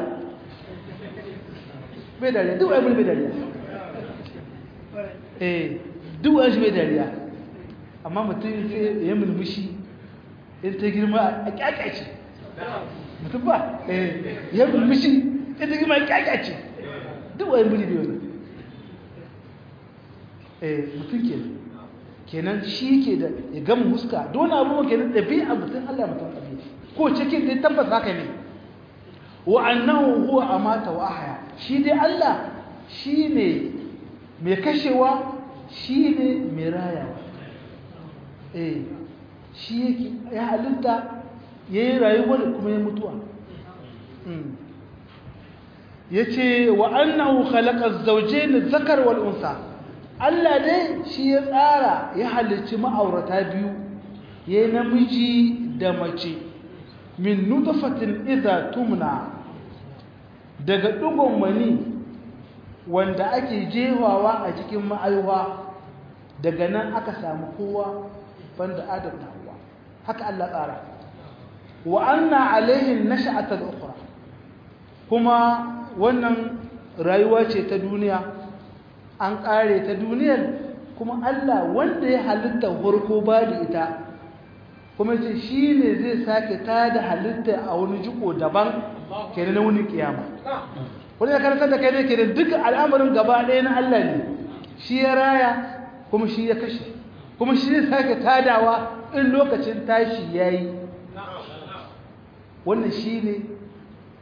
bai dariya duk wayan muri bai dariya eh duk wayan shi bai dariya amma mutum sai ya mulmushi in ta girma a kyakyace mutum ba ya mulmushi ita girma kyakyace duk wayan buri biyu ne eh mutum ke kenan shi ke da ya gama huska don abubuwa kenan ɗabi'a mutum allah mutum ɗabi'a ko cikin dai tabbas haka ne wa annahu huwa amata wa ahya shi dai allah shi ne mai kashewa shi ne mai rayawa eh shi yake ya halitta ya yi rayuwar kuma ya mutuwa ya ce wa annahu khalaqa zawjayn zakar wal unsa Allah dai shi ya tsara ya halicci ma'aurata biyu ya namiji da mace min nutfatin idza tumna daga dugon mani wanda ake jewawa a cikin ma'aiwa daga nan aka samu kowa banda adam da hawa haka Allah tsara wa anna alaihin nasha'atul ukhra kuma wannan rayuwa ce ta duniya an kare ta duniyar kuma Allah wanda ya halitta farko ba da ita kuma ce shi ne zai sake ta da halitta a wani jiko daban kenan na wani kiyama wani ya karanta da kai ne kenan duka al'amarin gaba ɗaya na Allah ne shi ya raya kuma shi ya kashe kuma shi zai sake tadawa in lokacin tashi ya yi wannan shi ne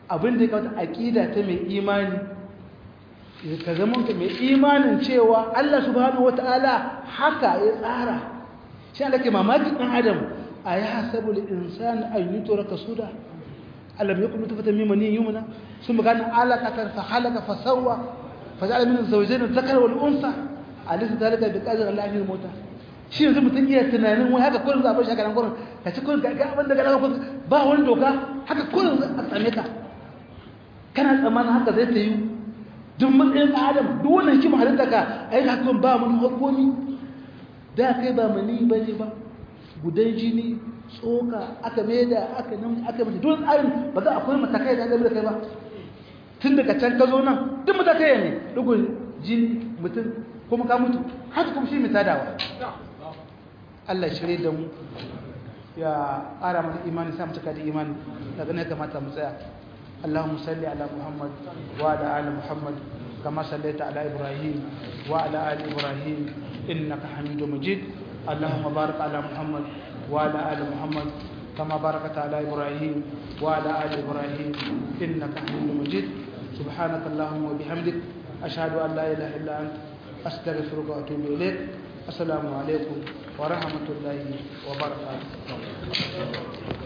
abin da ya kawo aqida ta mai imani ka zama mai imanin cewa Allah subhanahu wataala haka ya tsara shi Allah ke mamaki dan adam a ya hasabu al-insan an yutraka suda alam yakun nutfatan min maniyyin yumna thumma kana alaqatan fa khalaqa fa sawwa fa ja'ala minhu zawjayn adh-dhakara wal unsa alaysa dhalika biqadri Allah an yumuta shi yanzu mutum iya tunanin wai haka kullum za a bar shi haka nan kullum ka ci kullum ka ga abin da ga kullum ba wani doka haka kullum a same ka kana tsammanin haka zai ta yi duk matsayin ɗan adam duk wannan kima halitta ka a yi hakan ba mun harkomi da kai ba mani ba ne ba gudan jini tsoka aka maida aka nan aka mace duk tsarin ba za a koyi matakai da aka da kai ba tun daga can ka zo nan duk matakai ne dugun jini mutum kuma ka mutu haka kuma shi mai tadawa Allah shirye da mu ya ƙara mana imani sa mu cika da imani daga ne kamata mu tsaya اللهم صل على محمد وعلى ال محمد كما صليت على ابراهيم وعلى ال ابراهيم انك حميد مجيد اللهم بارك على محمد وعلى ال محمد كما باركت على ابراهيم وعلى ال ابراهيم انك حميد مجيد سبحانك اللهم وبحمدك اشهد ان لا اله الا انت استغفرك واتوب اليك السلام عليكم ورحمه الله وبركاته